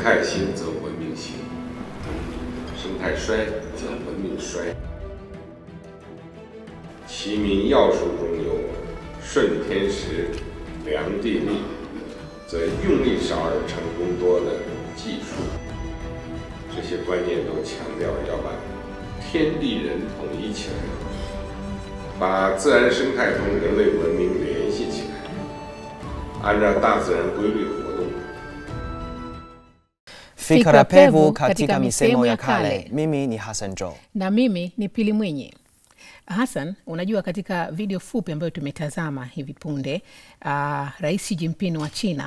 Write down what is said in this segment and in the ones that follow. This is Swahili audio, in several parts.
态兴则文明兴，生态衰则文明衰。齐民要术中有顺天时、量地利，则用力少而成功多的技术。这些观念都强调要把天地人统一起来，把自然生态同人类文明联系起来，按照大自然规律活动。 Fikra pevu katika misemo ya kale. Mimi ni Hassan Jo. na mimi ni Pili Mwinyi. Hassan, unajua katika video fupi ambayo tumetazama hivi punde uh, Rais Xi Jinping wa China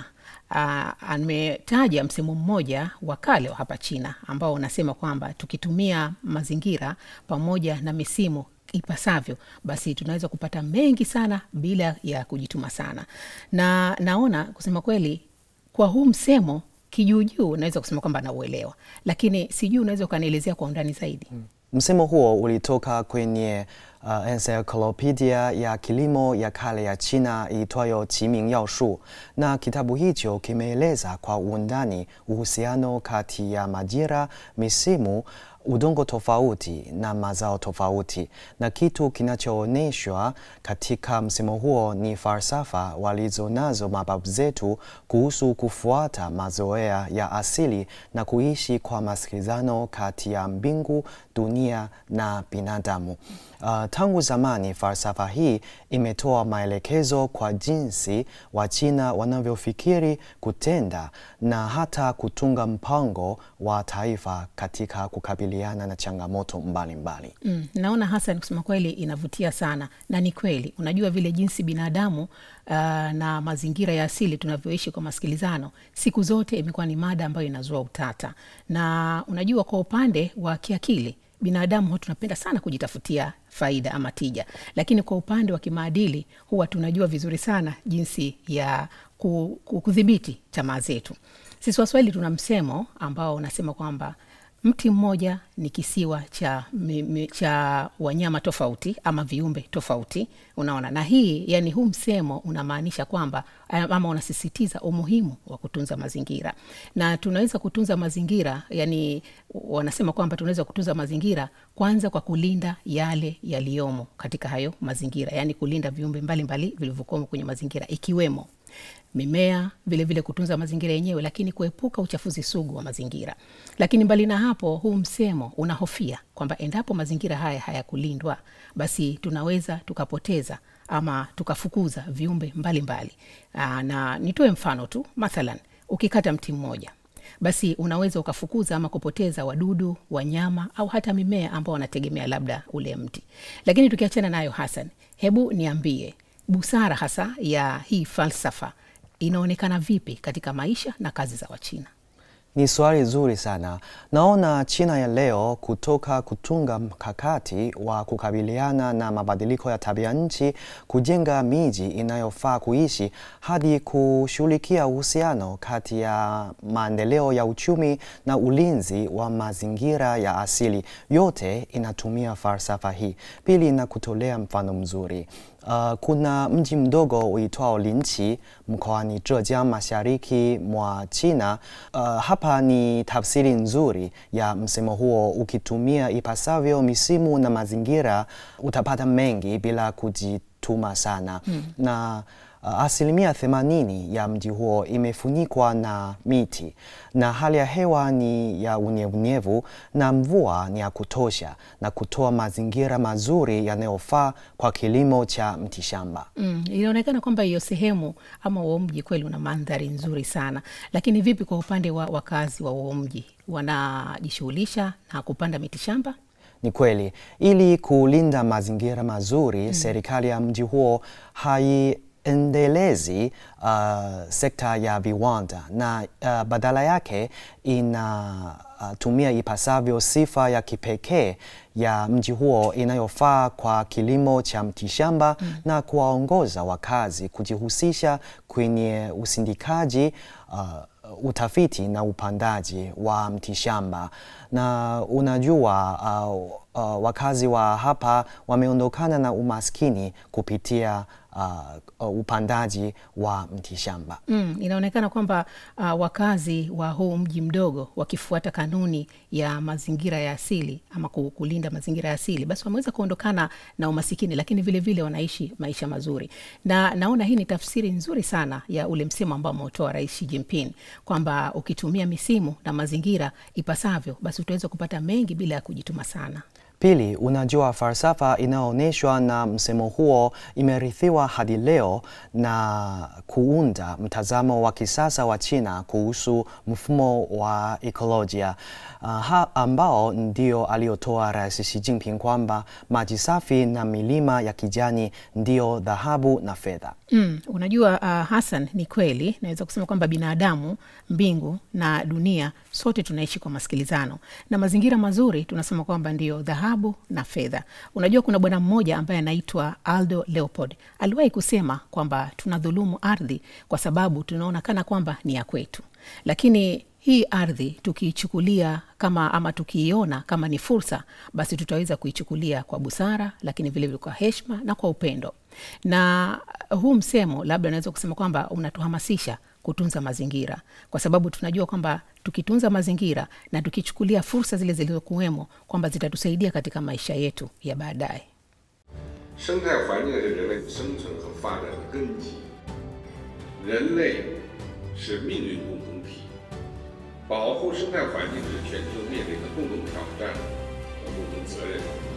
uh, ametaja msemo mmoja wa kale wa hapa China ambao unasema kwamba tukitumia mazingira pamoja na misimu ipasavyo basi tunaweza kupata mengi sana bila ya kujituma sana, na naona kusema kweli kwa huu msemo kijuujuu naweza kusema kwamba nauelewa, lakini sijui unaweza ukanielezea kwa undani zaidi. Msemo huo ulitoka kwenye uh, encyclopedia ya kilimo ya kale ya China iitwayo Qiming Yao Shu, na kitabu hicho kimeeleza kwa undani uhusiano kati ya majira, misimu, udongo tofauti na mazao tofauti, na kitu kinachoonyeshwa katika msemo huo ni falsafa walizonazo mababu zetu kuhusu kufuata mazoea ya asili na kuishi kwa masikilizano kati ya mbingu, dunia na binadamu. Uh, tangu zamani falsafa hii imetoa maelekezo kwa jinsi Wachina wanavyofikiri, kutenda na hata kutunga mpango wa taifa katika kukabiliana na changamoto mbalimbali. Mm, naona Hassan, kusema kweli inavutia sana na ni kweli. Unajua vile jinsi binadamu uh, na mazingira ya asili tunavyoishi kwa masikilizano, siku zote imekuwa ni mada ambayo inazua utata, na unajua kwa upande wa kiakili binadamu huwa tunapenda sana kujitafutia faida ama tija, lakini kwa upande wa kimaadili huwa tunajua vizuri sana jinsi ya ku- ku- kudhibiti tamaa zetu. Sisi Waswahili tuna msemo ambao unasema kwamba mti mmoja ni kisiwa cha, mi, mi, cha wanyama tofauti ama viumbe tofauti. Unaona, na hii yani, huu msemo unamaanisha kwamba ama unasisitiza umuhimu wa kutunza mazingira, na tunaweza kutunza mazingira yani, wanasema kwamba tunaweza kutunza mazingira kwanza kwa kulinda yale yaliyomo katika hayo mazingira, yani kulinda viumbe mbalimbali vilivyokuwemo kwenye mazingira ikiwemo mimea vilevile vile kutunza mazingira yenyewe, lakini kuepuka uchafuzi sugu wa mazingira. Lakini mbali na hapo, huu msemo unahofia kwamba endapo mazingira haya hayakulindwa, basi tunaweza tukapoteza ama tukafukuza viumbe mbalimbali mbali. Na nitoe mfano tu, mathalan ukikata mti mmoja basi unaweza ukafukuza ama kupoteza wadudu, wanyama au hata mimea ambao wanategemea labda ule mti. Lakini tukiachana nayo, Hassan, hebu niambie busara hasa ya hii falsafa inaonekana vipi katika maisha na kazi za Wachina? Ni swali zuri sana. Naona China ya leo kutoka kutunga mkakati wa kukabiliana na mabadiliko ya tabia nchi, kujenga miji inayofaa kuishi, hadi kushughulikia uhusiano kati ya maendeleo ya uchumi na ulinzi wa mazingira ya asili, yote inatumia falsafa hii. Pili, na kutolea mfano mzuri Uh, kuna mji mdogo uitwao Linqi mkoani Zhejiang mashariki mwa China. Uh, hapa ni tafsiri nzuri ya msemo huo. Ukitumia ipasavyo misimu na mazingira, utapata mengi bila kujituma sana hmm. na Uh, asilimia themanini ya mji huo imefunikwa na miti na hali ya hewa ni ya unyevunyevu na mvua ni ya kutosha na kutoa mazingira mazuri yanayofaa kwa kilimo cha mtishamba. Mm, inaonekana kwamba hiyo sehemu ama huo mji kweli una mandhari nzuri sana, lakini vipi kwa upande wa wakazi wa huo mji, wanajishughulisha na kupanda mitishamba? Ni kweli, ili kulinda mazingira mazuri mm. serikali ya mji huo hai endelezi uh, sekta ya viwanda na uh, badala yake inatumia uh, ipasavyo sifa ya kipekee ya mji huo inayofaa kwa kilimo cha mtishamba mm. na kuwaongoza wakazi kujihusisha kwenye usindikaji uh, utafiti na upandaji wa mtishamba na unajua uh, uh, wakazi wa hapa wameondokana na umaskini kupitia uh, upandaji wa mtishamba. Mm, inaonekana kwamba uh, wakazi wa huu mji mdogo wakifuata kanuni ya mazingira ya asili ama ku- kulinda mazingira ya asili, basi wameweza kuondokana na umasikini, lakini vile vile wanaishi maisha mazuri, na naona hii ni tafsiri nzuri sana ya ule msemo ambao ameutoa Rais Xi Jinping kwamba ukitumia misimu na mazingira ipasavyo, basi utaweza kupata mengi bila ya kujituma sana. Pili, unajua falsafa inayoonyeshwa na msemo huo imerithiwa hadi leo na kuunda mtazamo wa kisasa wa China kuhusu mfumo wa ekolojia uh, ha, ambao ndio aliotoa Rais Xi Jinping kwamba maji safi na milima ya kijani ndio dhahabu na fedha. Mm, unajua uh, Hassan, ni kweli naweza kusema kwamba binadamu, mbingu na dunia sote tunaishi kwa masikilizano na mazingira mazuri, tunasema kwamba ndio dhahabu na fedha. Unajua kuna bwana mmoja ambaye anaitwa Aldo Leopold aliwahi kusema kwamba tunadhulumu ardhi kwa sababu tunaona kana kwamba ni ya kwetu, lakini hii ardhi tukiichukulia kama ama tukiiona kama ni fursa, basi tutaweza kuichukulia kwa busara, lakini vilevile kwa heshima na kwa upendo. Na huu msemo labda unaweza kusema kwamba unatuhamasisha kutunza mazingira, kwa sababu tunajua kwamba tukitunza mazingira na tukichukulia fursa zile zilizokuwemo kwamba zitatusaidia katika maisha yetu ya baadaye. 生态环境是人类生存和发展的根基，人类是命运共同体，保护生态环境是全球面临的共同挑战和共同责任。